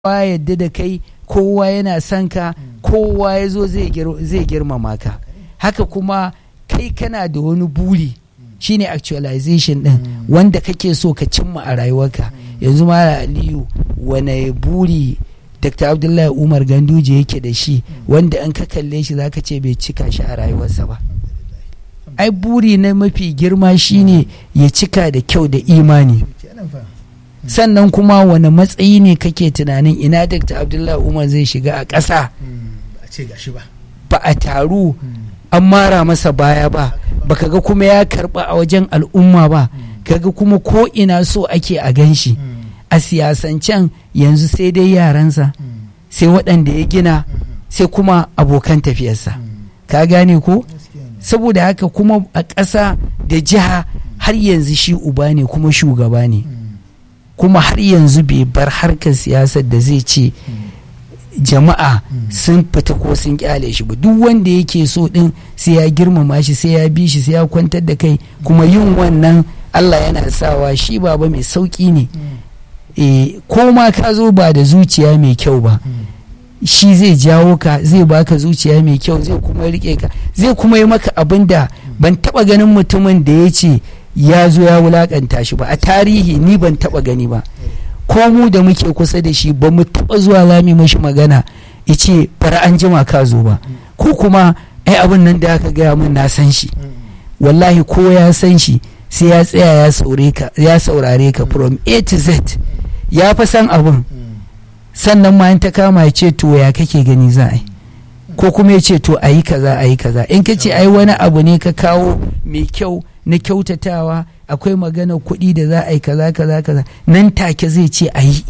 kowa yadda da kai kowa yana son ka kowa ya zo zai girmama ka haka kuma kai kana da wani buri shine actualization din wanda kake so ka cimma a rayuwarka yanzu mara aliyu wane buri dr abdullahi umar ganduje yake da shi wanda an ka kalle shi zaka ce bai cika shi a rayuwarsa ba ai buri na mafi girma shine ya cika da kyau da imani sannan kuma wani matsayi ne kake tunanin ina dr abdullahi umar zai shiga a ƙasa ba a taru an mara masa baya ba baka ga kuma ya karba a wajen al'umma ba kaga kuma ko ina so ake a gan shi a siyasancen yanzu sai dai yaransa sai waɗanda ya gina sai kuma abokan tafiyarsa ka gane ko saboda haka kuma a ƙasa da jiha har yanzu shi uba ne kuma shugaba ne kuma har yanzu bai bar harkar siyasar da zai ce jama'a sun fita ko sun kyale shi ba duk wanda yake so din sai ya girmama shi sai ya bi shi sai ya kwantar da kai kuma yin wannan Allah yana sawa shi baba mai sauki ne e, ko ma ka zo ba da zuciya mai kyau ba shi zai jawo ka zai baka zuciya mai kyau zai kuma rike ka zai kuma yi maka abin da ban taba ganin mutumin da ya ce ya zo ya wulakanta shi ba a tarihi ni ban taba gani ba ko mu da muke kusa da shi ba mu taba zuwa lami mashi magana ice bari an jima ka zo ba ko kuma ai abin nan da aka gaya min na san shi wallahi ko ya san shi sai ya tsaya ya saurare ka from a to z ya fa san abin sannan ma ta kama ya ce to ya kake gani za a yi ko kuma ya ce to a yi kaza a yi kaza in ka ce ai wani abu ne ka kawo mai kyau na kyautatawa akwai magana kuɗi da za a yi kaza kaza kaza nan take zai ce a yi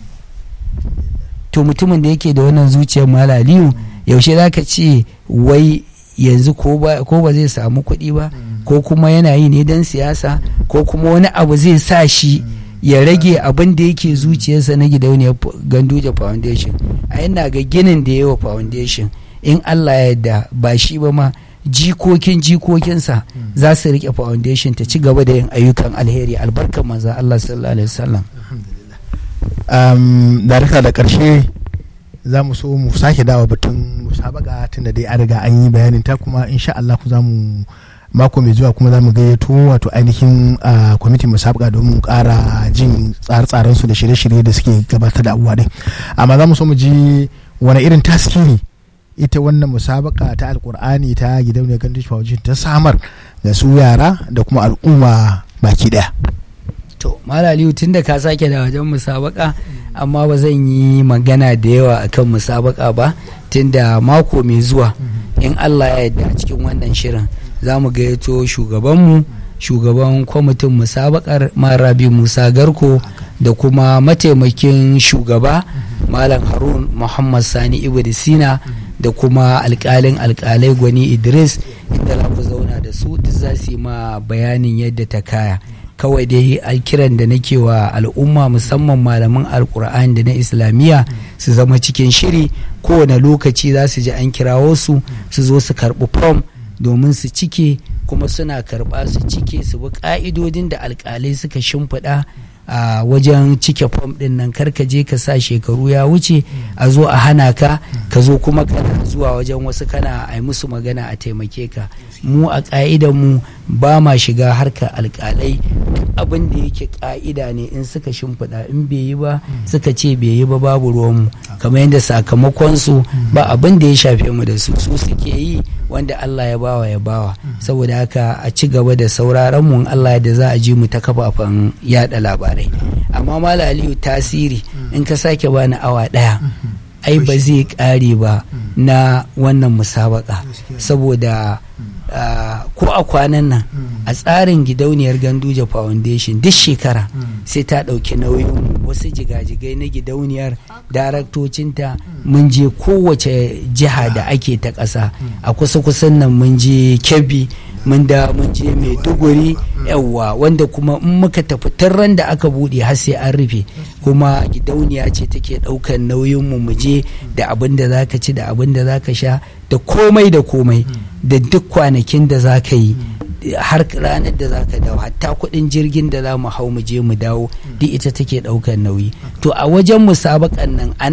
to mutumin da yake da wannan zuciyar malaliyu yaushe za ka ce wai yanzu ko ba zai samu kuɗi ba ko kuma yana yi ne don siyasa ko kuma wani abu zai sa shi ya rage abin da yake zuciyarsa na gidauniyar ganduje foundation a yana ga ginin da yawa foundation in allah ya yarda ba shi ba ma jikokin jikokinsa za su rike foundation ta ci gaba da yin ayyukan alheri albarkar manza Allah sallallahu alaihi wasallam um, da da karshe za mu so mu sake dawa batun musabaka tunda dai an riga an yi bayanin ta kuma insha Allah ku za mu mako mai zuwa kuma za mu gayyato wato ainihin kwamitin musabaka domin kara jin tsare-tsaren su da shirye-shirye da suke gabatar da abubuwa din amma za mu so mu ji wani irin taskiri ita wannan musabaka ta alkur'ani ta gidauniyar gandun foundation ta samar da su yara da kuma al'umma baki daya to malaliyu tun da ka sake da wajen musabaka amma ba zan yi magana da yawa akan musabaka ba tun da mako mai zuwa in allah ya yarda a cikin wannan shirin za mu gayyato shugabanmu shugaban kwamitin musabakar marabi musa garko da kuma mataimakin shugaba malam harun muhammad sani ibn sina da kuma alkalin alkalai gwani idris inda za ku zauna da su duk za su yi ma bayanin yadda ta kaya kawai dai alkiran da nake wa al'umma musamman malaman alkur'ani da na islamiyya su zama cikin shiri kowane lokaci za su ji an kirawo su su zo su karɓi fom domin su cike kuma suna karɓa su cike su bi ƙa'idodin da alkalai suka shimfiɗa a wajen cike fom ɗin nan karka je ka sa shekaru ya wuce a zo a hana ka ka zo kuma kana zuwa wajen wasu kana a musu magana a taimake ka mu a ƙa'idan mu ba ma shiga harkar alƙalai abin da yake ƙa'ida ne in suka shimfiɗa in bai yi ba suka ce bai yi ba babu ruwanmu kamar yadda sakamakon su ba abin da ya shafe mu da su su suke yi wanda Allah ya bawa ya bawa saboda haka a ci gaba da sauraron mu Allah da za a ji mu ta kafafen yada labarai amma mala aliyu tasiri in ka sake bani awa daya ai ba zai kare ba na wannan musabaka saboda ko a kwanan nan a tsarin gidauniyar ganduje foundation duk shekara sai ta ɗauki nauyin wasu jigajigai na gidauniyar daraktocinta mun je kowace jiha da ake ta ƙasa a kusa-kusan nan mun je kebbi mun da mun je maiduguri yawwa wanda kuma in muka tafi ran da aka buɗe har sai an rufe kuma gidauniya ce take ɗaukan nauyin mu mu je da abin da zaka ci da abin da zaka sha da komai da komai da duk kwanakin da zaka yi har ranar da za ka dawo hatta kuɗin jirgin da za mu hau mu je mu dawo duk ita take ɗaukar nauyi to a wajen musabakan nan